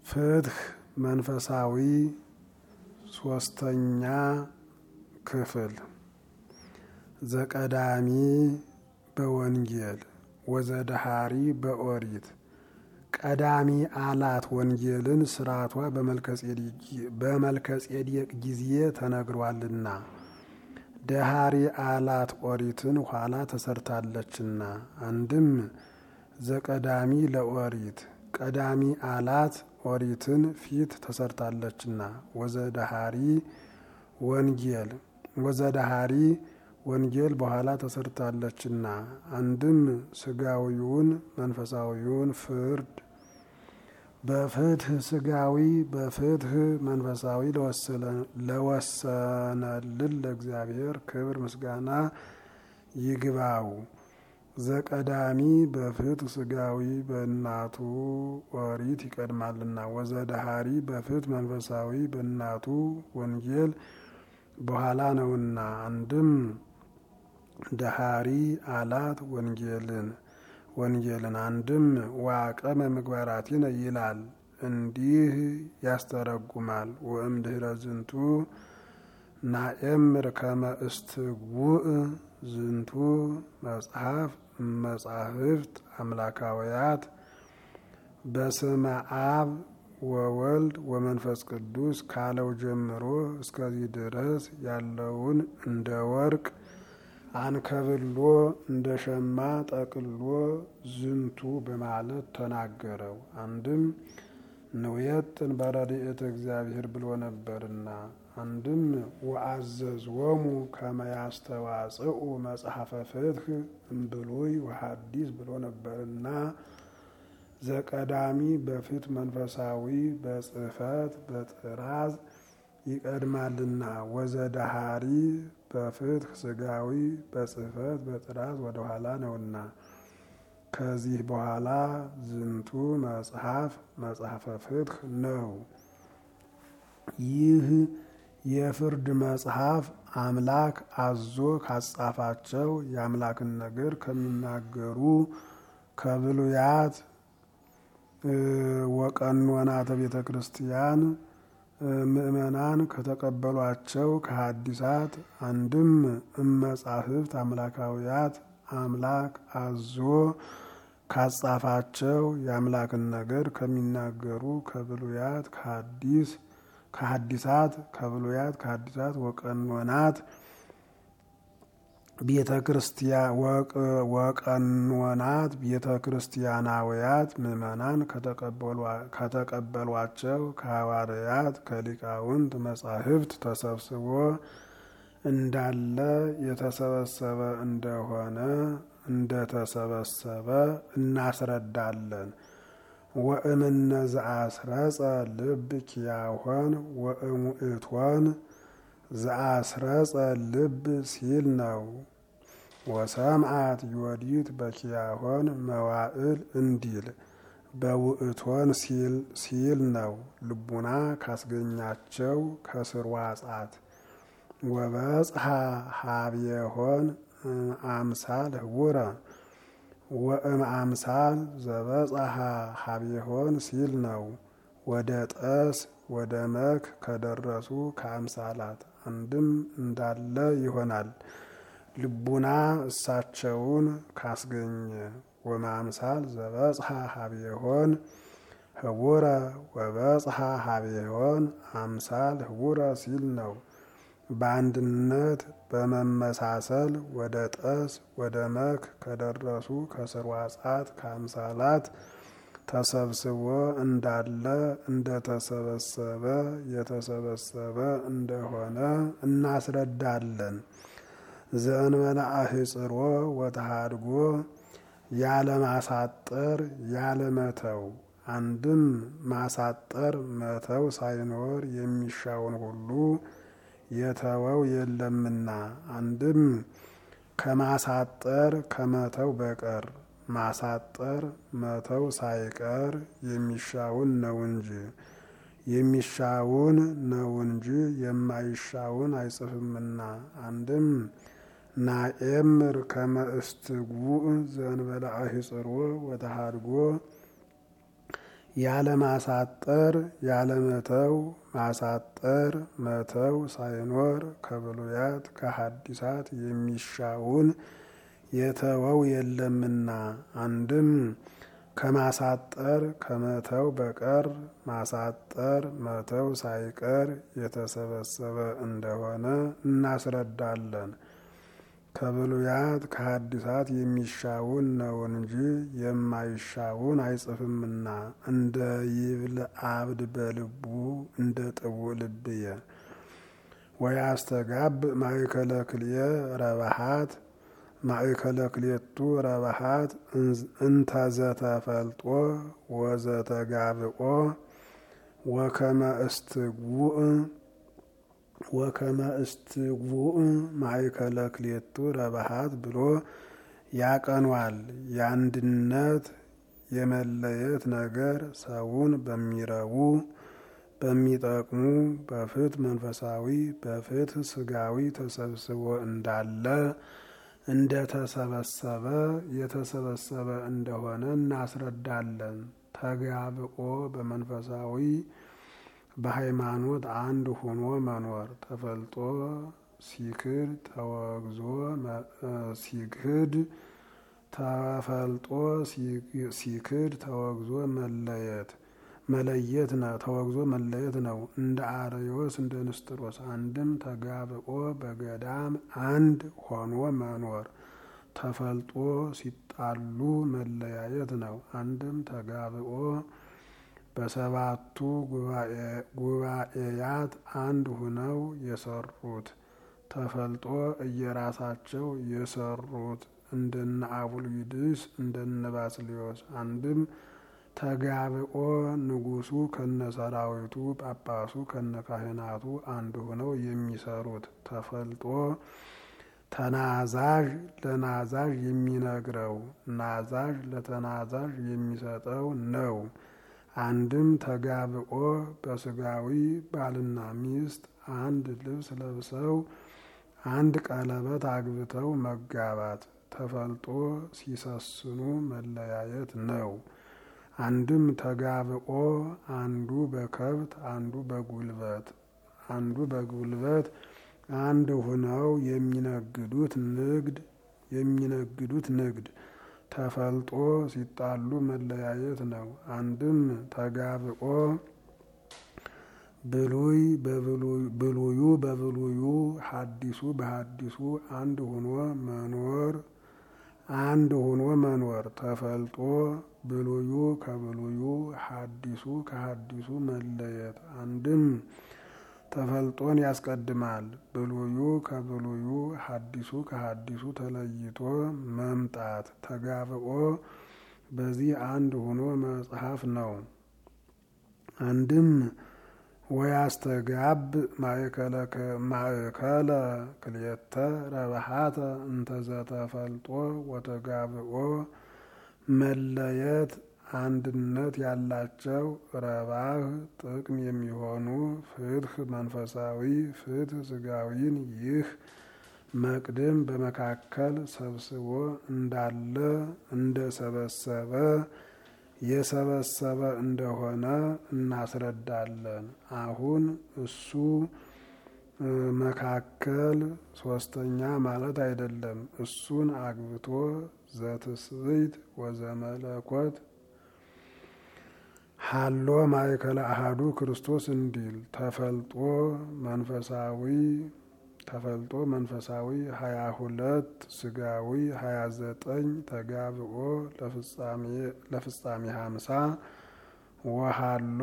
ፍትህ መንፈሳዊ ሶስተኛ ክፍል ዘቀዳሚ በወንጌል ወዘደሃሪ በኦሪት ቀዳሚ አላት ወንጌልን ስርዓቷ በመልከጼዴቅ ጊዜ ተነግሯልና ደሃሪ አላት ኦሪትን ኋላ ተሰርታለችና። አንድም ዘቀዳሚ ለኦሪት ቀዳሚ አላት ኦሪትን ፊት ተሰርታለችና። ወዘደሃሪ ወንጌል ወዘደሃሪ ወንጌል በኋላ ተሰርታለችና። አንድም ስጋዊውን መንፈሳዊውን ፍርድ በፍትህ ስጋዊ በፍትህ መንፈሳዊ ለወሰነልን ለእግዚአብሔር ክብር ምስጋና ይግባው። ዘቀዳሚ በፍትህ ስጋዊ በእናቱ ኦሪት ይቀድማልና። ወዘደሃሪ በፍትህ መንፈሳዊ በእናቱ ወንጌል በኋላ ነውና። አንድም ደሃሪ አላት ወንጌልን ወንጌልን አንድም ዋቀመ ምግባራቲነ ይላል እንዲህ ያስተረጉማል። ወእምድህረ ዝንቱ ናኤምር ከመ እስትጉእ ዝንቱ መጽሐፍ መጻሕፍት አምላካውያት በስመ አብ ወወልድ ወመንፈስ ቅዱስ ካለው ጀምሮ እስከዚህ ድረስ ያለውን እንደ ወርቅ አንከብሎ እንደ ሸማ ጠቅሎ ዝንቱ በማለት ተናገረው። አንድም ንውየጥን በረድኤተ እግዚአብሔር ብሎ ነበርና፣ አንድም ወአዘዝወሙ ከመ ያስተዋጽኡ መጽሐፈ ፍትህ እምብሉይ ወሐዲስ ብሎ ነበርና ዘቀዳሚ በፍትህ መንፈሳዊ በጽሕፈት በጥራዝ ይቀድማልና ወዘደሃሪ በፍትህ ስጋዊ በጽሕፈት በጥራዝ ወደኋላ ነውና። ከዚህ በኋላ ዝንቱ መጽሐፍ መጽሐፈ ፍትህ ነው። ይህ የፍርድ መጽሐፍ አምላክ አዞ ካጻፋቸው የአምላክን ነገር ከሚናገሩ ከብሉያት ወቀኖናተ ቤተ ክርስቲያን ምእመናን ከተቀበሏቸው ከሐዲሳት አንድም እመጻሕፍት አምላካውያት አምላክ አዞ ካጻፋቸው የአምላክን ነገር ከሚናገሩ ከብሉያት ከሐዲስ ከሐዲሳት ከብሉያት ከሐዲሳት ወቀኖናት ቤተ ክርስቲያን ወቀኖናት ቤተ ክርስቲያናውያት ምእመናን ከተቀበሏቸው ከሐዋርያት ከሊቃውንት መጻሕፍት ተሰብስቦ እንዳለ የተሰበሰበ እንደሆነ እንደተሰበሰበ እናስረዳለን። ወእምነ ዘአስረጸ ልብ ኪያሆን ወእሙእቶን ዘአስረጸ ልብ ሲል ነው። ወሰምዓት ዮዲት በኪያሆን መዋዕል እንዲል በውእቶን ሲል ነው። ልቡና ካስገኛቸው ከስርዋጻት ወበጽሐ ሀብየሆን አምሳል ህቡረ ወእም አምሳል ዘበጽሐ ሀብየሆን ሲል ነው። ወደ ጠስ ወደ መክ ከደረሱ ከአምሳላት አንድም እንዳለ ይሆናል። ልቡና እሳቸውን ካስገኘ ወማምሳል ዘበጽሐ ሀብየሆን ህቡረ ወበጽሐ ሀብየሆን አምሳል ህቡረ ሲል ነው። በአንድነት በመመሳሰል ወደ ጠስ ወደ መክ ከደረሱ ከስርዋጻት ከአምሳላት ተሰብስቦ እንዳለ እንደተሰበሰበ የተሰበሰበ እንደሆነ እናስረዳለን። ዘእንበለ አህጽሮ ወተሃድጎ ያለማሳጠር ያለመተው አንድም ማሳጠር መተው ሳይኖር የሚሻውን ሁሉ የተወው የለምና አንድም ከማሳጠር ከመተው በቀር ማሳጠር መተው ሳይቀር የሚሻውን ነው እንጂ የሚሻውን ነው እንጂ የማይሻውን አይጽፍምና። አንድም ናኤምር ከመ እስትጉዕ ዘእንበለ አሂጽሮ ወተሃድጎ ያለማሳጠር ያለመተው ማሳጠር መተው ሳይኖር ከብሉያት ከሐዲሳት የሚሻውን የተወው የለምና አንድም ከማሳጠር ከመተው በቀር ማሳጠር መተው ሳይቀር የተሰበሰበ እንደሆነ እናስረዳለን። ከብሉያት ከሐዲሳት የሚሻውን ነው እንጂ የማይሻውን አይጽፍምና እንደ ይብል አብድ በልቡ እንደ ጥቡ ልብየ ወያስተጋብ ማእከለ ክልኤ ረባሃት ማእከለ ክልኤቱ ረባሃት እንተዘተፈልጦ ወዘተጋብኦ ወከመ እስትጉእ ወከመ እስትጉእ ማእከለ ክልኤቱ ረባሃት ብሎ ያቀኗል። የአንድነት የመለየት ነገር ሰውን በሚረቡ በሚጠቅሙ በፍትህ መንፈሳዊ በፍትህ ስጋዊ ተሰብስቦ እንዳለ እንደ ተሰበሰበ የተሰበሰበ እንደሆነ እናስረዳለን። ተጋብኦ በመንፈሳዊ በሃይማኖት አንድ ሆኖ መኖር ተፈልጦ ሲክድ ተወግዞ ሲክድ ተፈልጦ ሲክድ ተወግዞ መለየት መለየት ነው። ተወግዞ መለየት ነው። እንደ አርዮስ እንደ ንስጥሮስ አንድም ተጋብኦ በገዳም አንድ ሆኖ መኖር ተፈልጦ ሲጣሉ መለያየት ነው። አንድም ተጋብኦ በሰባቱ ጉባኤያት አንድ ሁነው የሰሩት ተፈልጦ እየራሳቸው የሰሩት እንደነ አቡልዩድስ እንደነ ባስልዮስ አንድም ተጋብኦ ንጉሱ ከነ ሰራዊቱ ጳጳሱ ከነ ካህናቱ አንድ ሆነው የሚሰሩት ተፈልጦ ተናዛዥ ለናዛዥ የሚነግረው ናዛዥ ለተናዛዥ የሚሰጠው ነው። አንድም ተጋብኦ በስጋዊ ባልና ሚስት አንድ ልብስ ለብሰው አንድ ቀለበት አግብተው መጋባት ተፈልጦ ሲሰስኑ መለያየት ነው። አንድም ተጋብኦ አንዱ በከብት አንዱ በጉልበት አንዱ በጉልበት አንድ ሁነው የሚነግዱት ንግድ የሚነግዱት ንግድ ተፈልጦ ሲጣሉ መለያየት ነው። አንድም ተጋብኦ ብሉይ ብሉዩ በብሉዩ ሐዲሱ በሐዲሱ አንድ ሁኖ መኖር አንድ ሁኖ መኖር ተፈልጦ ብሉዩ ከብሉዩ ሐዲሱ ከሐዲሱ መለየት አንድም ተፈልጦን ያስቀድማል። ብሉዩ ከብሉዩ ሐዲሱ ከሐዲሱ ተለይቶ መምጣት ተጋብኦ በዚህ አንድ ሆኖ መጽሐፍ ነው። አንድም ወያስተጋብ ማእከለ ክልኤተ ረብሃተ እንተዘተፈልጦ ወተጋብኦ መለየት አንድነት ያላቸው ረባህ ጥቅም የሚሆኑ ፍትህ መንፈሳዊ ፍትህ ስጋዊን ይህ መቅድም በመካከል ሰብስቦ እንዳለ እንደሰበሰበ የሰበሰበ እንደሆነ እናስረዳለን። አሁን እሱ መካከል ሶስተኛ ማለት አይደለም። እሱን አግብቶ ዘትስብእት ወዘመለኮት ሀሎ ማእከለ አሃዱ ክርስቶስ እንዲል ተፈልጦ መንፈሳዊ ተፈልጦ መንፈሳዊ ሀያ ሁለት ስጋዊ ሀያ ዘጠኝ ተጋብኦ ለፍጻሜ ሀምሳ ወሀሎ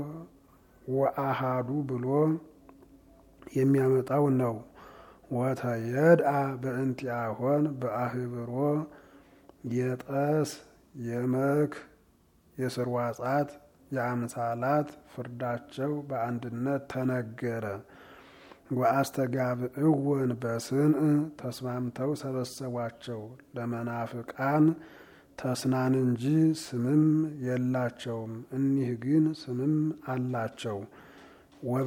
ወአሃዱ ብሎ የሚያመጣው ነው። ወተየድአ በእንቲአሆን በአህብሮ የጠስ የመክ የስርዋጻት የአምሳላት ፍርዳቸው በአንድነት ተነገረ። ወአስተጋብእወን በስንእ ተስማምተው ሰበሰቧቸው። ለመናፍቃን ተስናን እንጂ ስምም የላቸውም። እኒህ ግን ስምም አላቸው።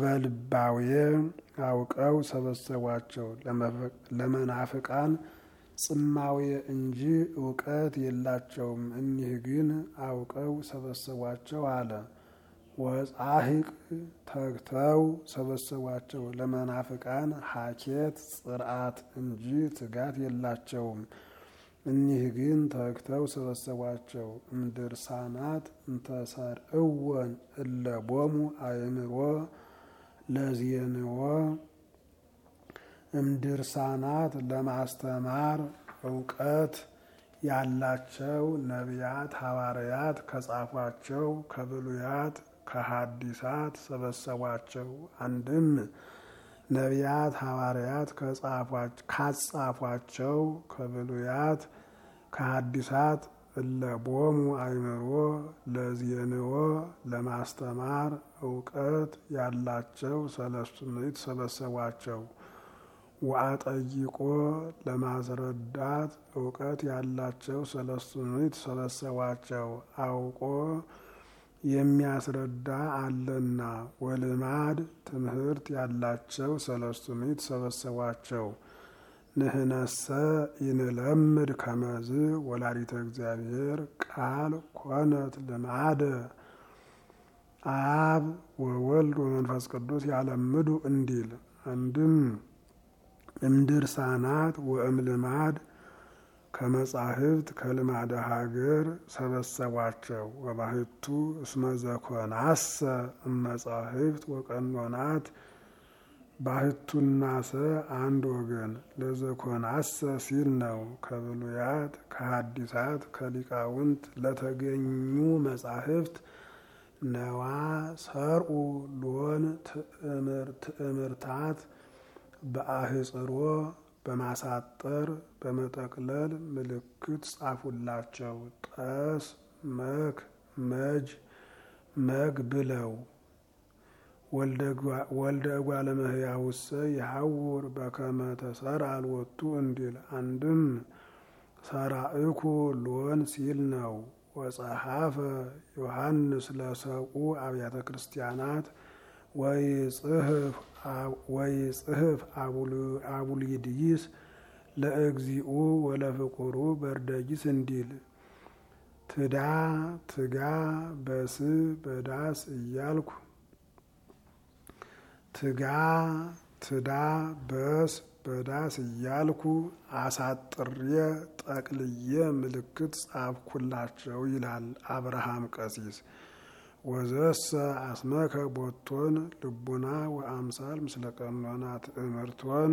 ወበልባዌ አውቀው ሰበሰቧቸው። ለመናፍቃን ጽማዌ እንጂ እውቀት የላቸውም። እኒህ ግን አውቀው ሰበሰቧቸው አለ። ወጻሂቅ ተግተው ሰበሰቧቸው። ለመናፍቃን ሀኬት ጽርዓት እንጂ ትጋት የላቸውም። እኒህ ግን ተግተው ሰበሰቧቸው። እምድርሳናት እንተሰርዕወን እለቦሙ አእምሮ ለዜንዎ እምድርሳናት ለማስተማር እውቀት ያላቸው ነቢያት ሐዋርያት ከጻፏቸው ከብሉያት ከሐዲሳት ሰበሰቧቸው። አንድም ነቢያት ሐዋርያት ካጻፏቸው ከብሉያት ከሐዲሳት እለቦሙ አእምሮ ለዜንዎ ለማስተማር እውቀት ያላቸው ሰለስቱ ምዕት ሰበሰቧቸው። ወአጠይቆ ለማስረዳት እውቀት ያላቸው ሰለስቱ ምዕት ሰበሰቧቸው። አውቆ የሚያስረዳ አለና ወልማድ ትምህርት ያላቸው ሰለስቱ ምዕት ሰበሰቧቸው። ንህነሰ ይንለምድ ከመዝ ወላዲተ እግዚአብሔር ቃል ኮነት ልማደ አብ ወወልድ ወመንፈስ ቅዱስ ያለምዱ እንዲል አንድም እምድርሳናት ወእምልማድ ከመጻሕፍት ከልማደ ሀገር ሰበሰቧቸው። ወባህቱ እስመ ዘኮናሰ እመጻሕፍት ወቀኖናት ባህቱና ሰ አንድ ወገን ለዘኮናሰ ሲል ነው። ከብሉያት ከሐዲሳት ከሊቃውንት ለተገኙ መጻሕፍት ነዋ ሰርኡ ሎን ትእምርታት በአህጽሮ በማሳጠር በመጠቅለል ምልክት ጻፉላቸው። ጠስ መክ መጅ መግ ብለው ወልደ እጓለ እመሕያውሰ ይሐውር በከመ ተሰርዐ ሎቱ እንዲል አንድም ሰራእኩ ሎን ሲል ነው። ወጸሐፈ ዮሐንስ ለሰቁ አብያተ ክርስቲያናት ወይጽሕፍ አቡሊድይስ ለእግዚኡ ወለፍቁሩ በርደጊስ እንዲል ትዳ ትጋ በስ በዳስ እያልኩ ትጋ ትዳ በስ በዳስ እያልኩ አሳጥሬ ጠቅልዬ ምልክት ጻፍኩላቸው ይላል አብርሃም ቀሲስ። ወዘሰ አስመከ ቦቶን ልቡና ወአምሳል ምስለ ቀኖና ትእምርቶን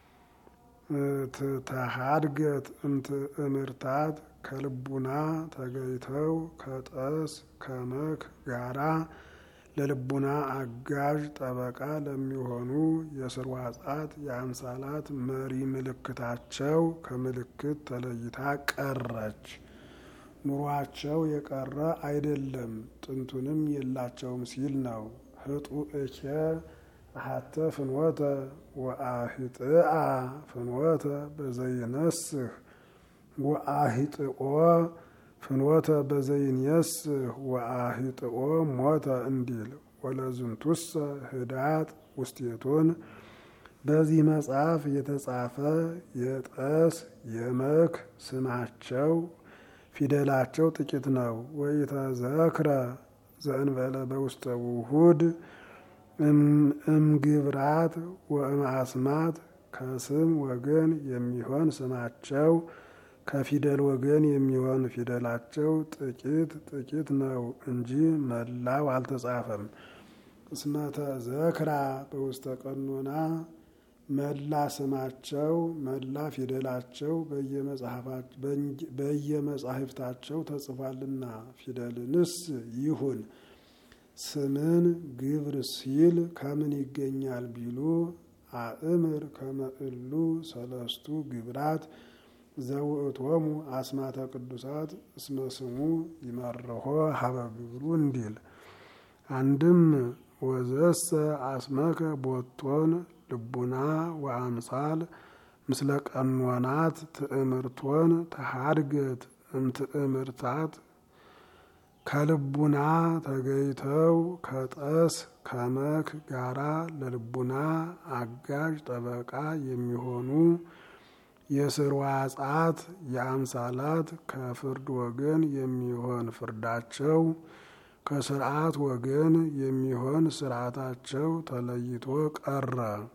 ተሃድገት እምትእምርታት ከልቡና ተገይተው ከጠስ ከመክ ጋራ ለልቡና አጋዥ ጠበቃ ለሚሆኑ የስርዋጻት የአምሳላት መሪ ምልክታቸው ከምልክት ተለይታ ቀረች። ኑሯቸው የቀረ አይደለም፣ ጥንቱንም የላቸውም ሲል ነው። ህጡ እኬ አሐተ ፍኖተ ወአሂጥአ ፍኖተ በዘይነስህ ወአሂጥኦ ፍኖተ በዘይንየስህ ወአሂጥኦ ሞተ እንዲል ወለዝንቱሰ ህዳጥ ውስቴቶን በዚህ መጽሐፍ የተጻፈ የጠስ የመክ ስማቸው ፊደላቸው ጥቂት ነው። ወኢተዘክረ ዘእንበለ በውስተ ውሁድ እምግብራት ወእምአስማት ከስም ወገን የሚሆን ስማቸው ከፊደል ወገን የሚሆን ፊደላቸው ጥቂት ጥቂት ነው እንጂ መላው አልተጻፈም። እስመተ ዘክራ በውስተ ቀኖና መላ ስማቸው መላ ፊደላቸው በየመጻሕፍታቸው ተጽፏልና። ፊደልንስ ይሁን ስምን ግብር ሲል ከምን ይገኛል ቢሉ አእምር ከመእሉ ሰለስቱ ግብራት ዘውእቶሙ አስማተ ቅዱሳት እስመ ስሙ ይመርሖ ሀበ ግብሩ እንዲል አንድም ወዘሰ አስመከ ቦቶን ልቡና ወአምሳል ምስለ ቀኖናት ትእምርቶን ተሃድገት እምትእምርታት ከልቡና ተገይተው ከጠስ ከመክ ጋራ ለልቡና አጋዥ ጠበቃ የሚሆኑ የስርዋጻት የአምሳላት ከፍርድ ወገን የሚሆን ፍርዳቸው ከስርዓት ወገን የሚሆን ስርዓታቸው ተለይቶ ቀረ።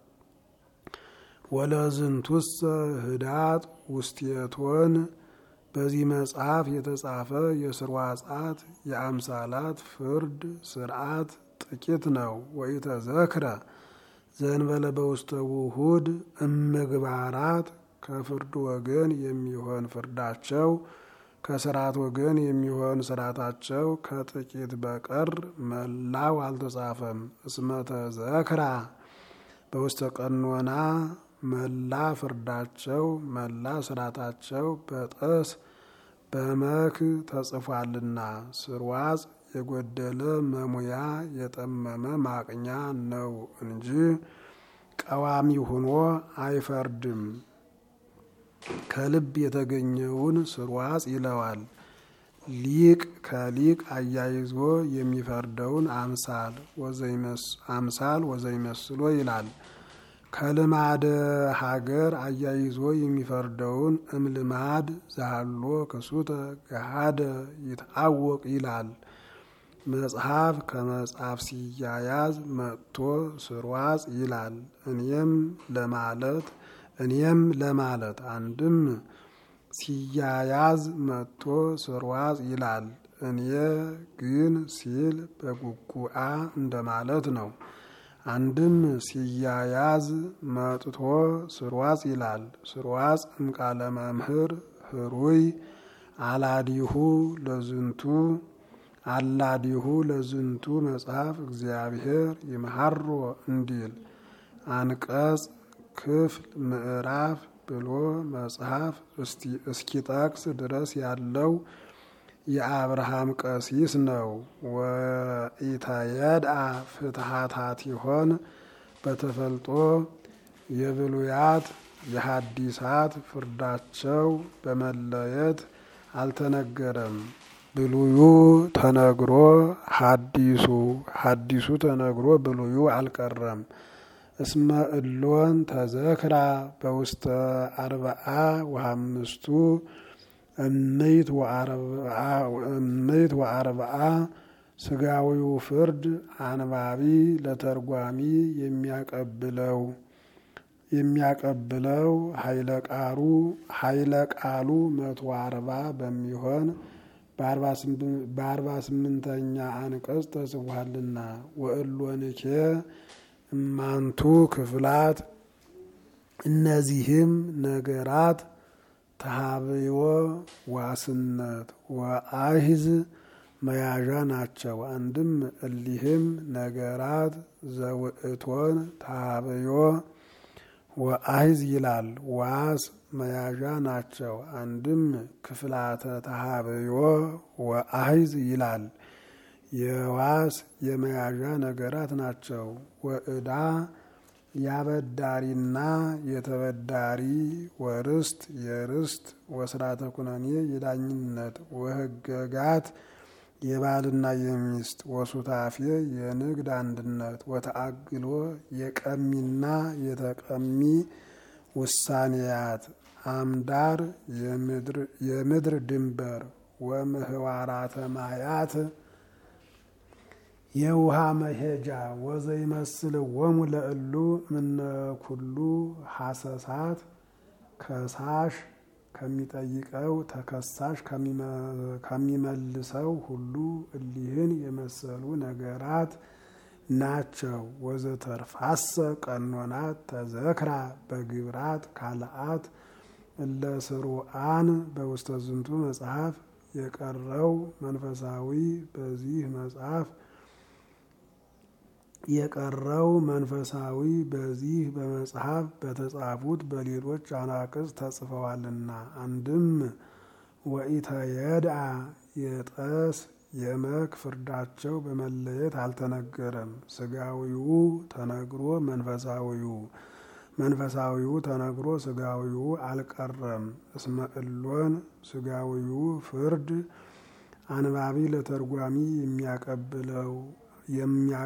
ወለዝንቱሰ ህዳጥ ውስቴቶን በዚህ መጽሐፍ የተጻፈ የስርዋጻት የአምሳላት ፍርድ ስርዓት ጥቂት ነው። ወኢተዘክረ ዘንበለ በውስተ ውሁድ እምግባራት ከፍርድ ወገን የሚሆን ፍርዳቸው ከስርዓት ወገን የሚሆን ስርዓታቸው ከጥቂት በቀር መላው አልተጻፈም። እስመተ ዘክራ በውስተ ቀኖና መላ ፍርዳቸው መላ ስርዓታቸው በጠስ በመክ ተጽፏልና ስርዋጽ የጎደለ መሙያ የጠመመ ማቅኛ ነው እንጂ ቀዋሚ ሆኖ አይፈርድም። ከልብ የተገኘውን ስርዋጽ ይለዋል። ሊቅ ከሊቅ አያይዞ የሚፈርደውን አምሳል አምሳል ወዘይመስሎ ይላል። ከልማደ ሀገር አያይዞ የሚፈርደውን እምልማድ ዛሃሎ ክሱተ ገሃደ ይትአወቅ ይላል። መጽሐፍ ከመጽሐፍ ሲያያዝ መጥቶ ስርዋጽ ይላል። እኔም ለማለት እኔም ለማለት አንድም ሲያያዝ መጥቶ ስርዋጽ ይላል። እኔ ግን ሲል በጉጉአ እንደማለት ነው። አንድም ሲያያዝ መጥቶ ስርዋጽ ይላል። ስርዋጽ እምቃለ መምህር ህሩይ አላዲሁ ለዝንቱ አላዲሁ ለዝንቱ መጽሐፍ እግዚአብሔር ይምሃሮ እንዲል አንቀጽ ክፍል ምዕራፍ ብሎ መጽሐፍ እስኪጠቅስ ድረስ ያለው የአብርሃም ቀሲስ ነው። ወኢተየድአ ፍትሃታት ይሆን በተፈልጦ የብሉያት የሐዲሳት ፍርዳቸው በመለየት አልተነገረም። ብሉዩ ተነግሮ ሐዲሱ ሐዲሱ ተነግሮ ብሉዩ አልቀረም። እስመ እሎን ተዘክራ በውስተ አርብዓ ወአምስቱ እምይት ወአርብዓ ስጋዊው ፍርድ አንባቢ ለተርጓሚ የሚያቀብለው የሚያቀብለው ኃይለ ቃሉ ኃይለ ቃሉ መቶ አርባ በሚሆን በአርባ ስምንተኛ አንቀጽ ተጽፏልና ወእሎንኬ እማንቱ ክፍላት እነዚህም ነገራት ተሃብዮ ዋስነት ወአሂዝ መያዣ ናቸው። አንድም እሊህም ነገራት ዘውእቶን ተሃብዮ ወአሂዝ ይላል። ዋስ መያዣ ናቸው። አንድም ክፍላተ ተሃብዮ ወአሂዝ ይላል። የዋስ የመያዣ ነገራት ናቸው። ወእዳ ያበዳሪና የተበዳሪ ወርስት የርስት ወስራተ ኩነኔ የዳኝነት ወህገጋት የባልና የሚስት ወሱታፌ የንግድ አንድነት ወተአግሎ የቀሚና የተቀሚ ውሳኔያት አምዳር የምድር ድንበር ወምህዋራተ ማያት የውሃ መሄጃ ወዘይመስል ወሙ ለእሉ ምነ ኩሉ ሐሰሳት ከሳሽ ከሚጠይቀው ተከሳሽ ከሚመልሰው ሁሉ እሊህን የመሰሉ ነገራት ናቸው። ወዘተርፋሰ ቀኖናት ተዘክራ በግብራት ካልአት እለ ስሩአን በውስተ ዝንቱ መጽሐፍ የቀረው መንፈሳዊ በዚህ መጽሐፍ የቀረው መንፈሳዊ በዚህ በመጽሐፍ በተጻፉት በሌሎች አናቅጽ ተጽፈዋልና። አንድም ወኢተየድአ የጠስ የመክ ፍርዳቸው በመለየት አልተነገረም። ስጋዊው ተነግሮ መንፈሳዊው መንፈሳዊው ተነግሮ ስጋዊው አልቀረም። እስመ እሎን ስጋዊው ፍርድ አንባቢ ለተርጓሚ የሚያቀብለው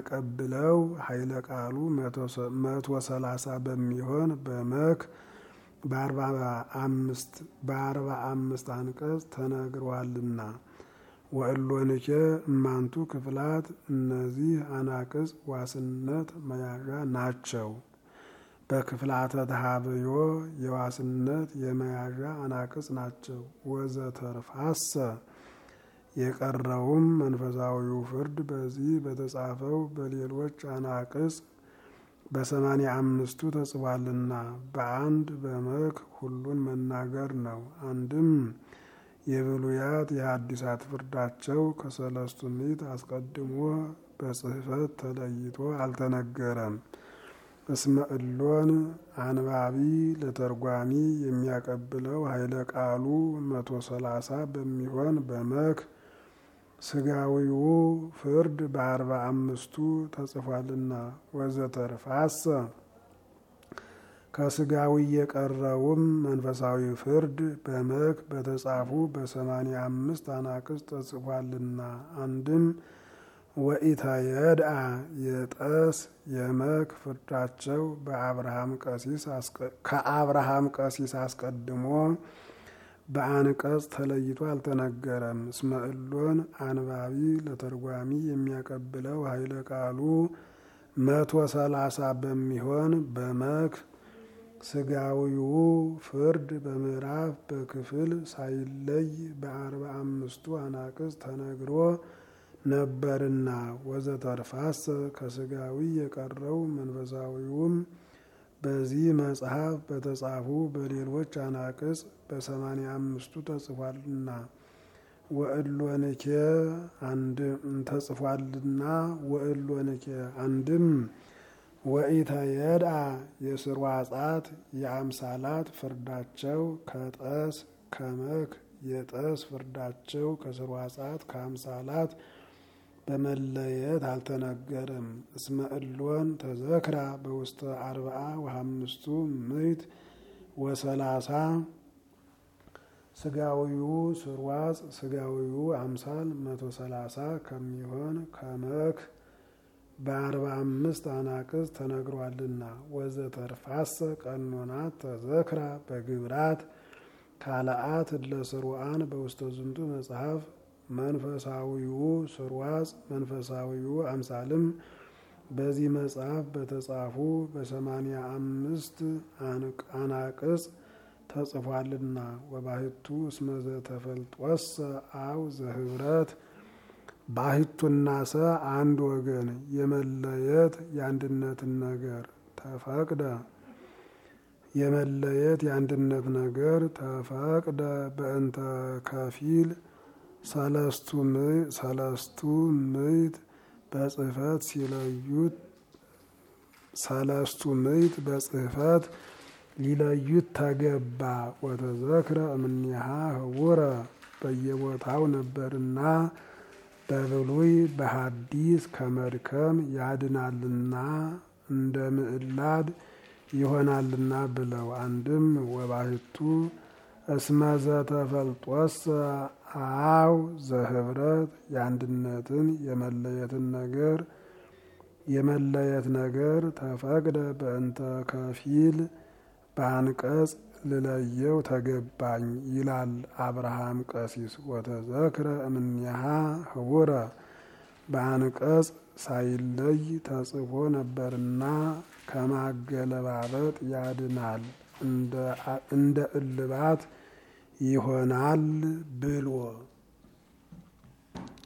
የሚያቀብለው ኃይለ ቃሉ መቶ ሰላሳ በሚሆን በመክ በአርባ አምስት በአርባ አምስት አንቀጽ ተነግሯልና ወእሎንኬ እማንቱ ክፍላት እነዚህ አናቅጽ ዋስነት መያዣ ናቸው። በክፍላተ ተሃብዮ የዋስነት የመያዣ አናቅጽ ናቸው። ወዘተርፋሰ የቀረውም መንፈሳዊው ፍርድ በዚህ በተጻፈው በሌሎች አናቅጽ በሰማንያ አምስቱ ተጽፏልና በአንድ በመክ ሁሉን መናገር ነው። አንድም የብሉያት የሐዲሳት ፍርዳቸው ከሰለስቱ ምዕት አስቀድሞ በጽሕፈት ተለይቶ አልተነገረም። እስመ እሎን አንባቢ ለተርጓሚ የሚያቀብለው ኃይለ ቃሉ መቶ ሰላሳ በሚሆን በመክ ስጋዊው ፍርድ በአርባ አምስቱ ተጽፏልና ወዘተርፋሰ ከስጋዊ የቀረውም መንፈሳዊ ፍርድ በመክ በተጻፉ በሰማንያ አምስት አናቅጽ ተጽፏልና አንድም ወኢተየድአ የጠስ የመክ ፍርዳቸው በአብርሃም ቀሲስ ከአብርሃም ቀሲስ አስቀድሞ በአንቀጽ ተለይቶ አልተነገረም። እስመ እሎን አንባቢ ለተርጓሚ የሚያቀብለው ኃይለ ቃሉ መቶ ሰላሳ በሚሆን በመክ ስጋዊው ፍርድ በምዕራፍ በክፍል ሳይለይ በአርባ አምስቱ አናቅጽ ተነግሮ ነበርና ወዘተርፋሰ ከስጋዊ የቀረው መንፈሳዊውም በዚህ መጽሐፍ በተጻፉ በሌሎች አናቅጽ በሰማንያ አምስቱ ተጽፏልና ወእሎንኬ አንድ ተጽፏልና ወእሎንኬ አንድም ወኢተየድአ የስርዋጻት የአምሳላት ፍርዳቸው ከጠስ ከመክ የጠስ ፍርዳቸው ከስርዋጻት ከአምሳላት በመለየት አልተነገረም። እስመ እሎን ተዘክራ በውስተ አርብዓ ወሀምስቱ ምዕት ወሰላሳ ስጋዊው ስርዋጽ ስጋዊው አምሳል መቶ ሰላሳ ከሚሆን ከመክ በአርባ አምስት አናቅጽ ተነግሯልና ወዘተርፋሰ ቀኖናት ተዘክራ በግብራት ካልአት ለስሩአን በውስተ ዝንቱ መጽሐፍ መንፈሳዊው ስርዋጽ መንፈሳዊው አምሳልም በዚህ መጽሐፍ በተጻፉ በሰማንያ አምስት አናቅጽ ተጽፏልና ወባህቱ እስመ ዘተፈልጦሰ አው ዘህብረት ባህቱና ሰ አንድ ወገን የመለየት የአንድነትን ነገር ተፈቅደ የመለየት የአንድነት ነገር ተፈቅደ በእንተ ከፊል ሰለስቱ ምዕት በጽሕፈት ሲለዩት ሰለስቱ ምዕት በጽሕፈት ሊለዩት ተገባ። ወተዘክረ እምኔሃ ህቡረ በየቦታው ነበርና በብሉይ በሐዲስ ከመድከም ያድናልና እንደ ምዕላድ ይሆናልና ብለው አንድም ወባህቱ እስመ ዘተፈልጦሰ አው ዘህብረት የአንድነትን የመለየትን ነገር የመለየት ነገር ተፈቅደ በእንተ ከፊል በአንቀጽ ልለየው ተገባኝ ይላል አብርሃም ቀሲስ። ወተዘክረ እምኔሃ ህቡረ በአንቀጽ ሳይለይ ተጽፎ ነበርና ከማገለባበጥ ያድናል እንደ እልባት ይሆናል ብሎ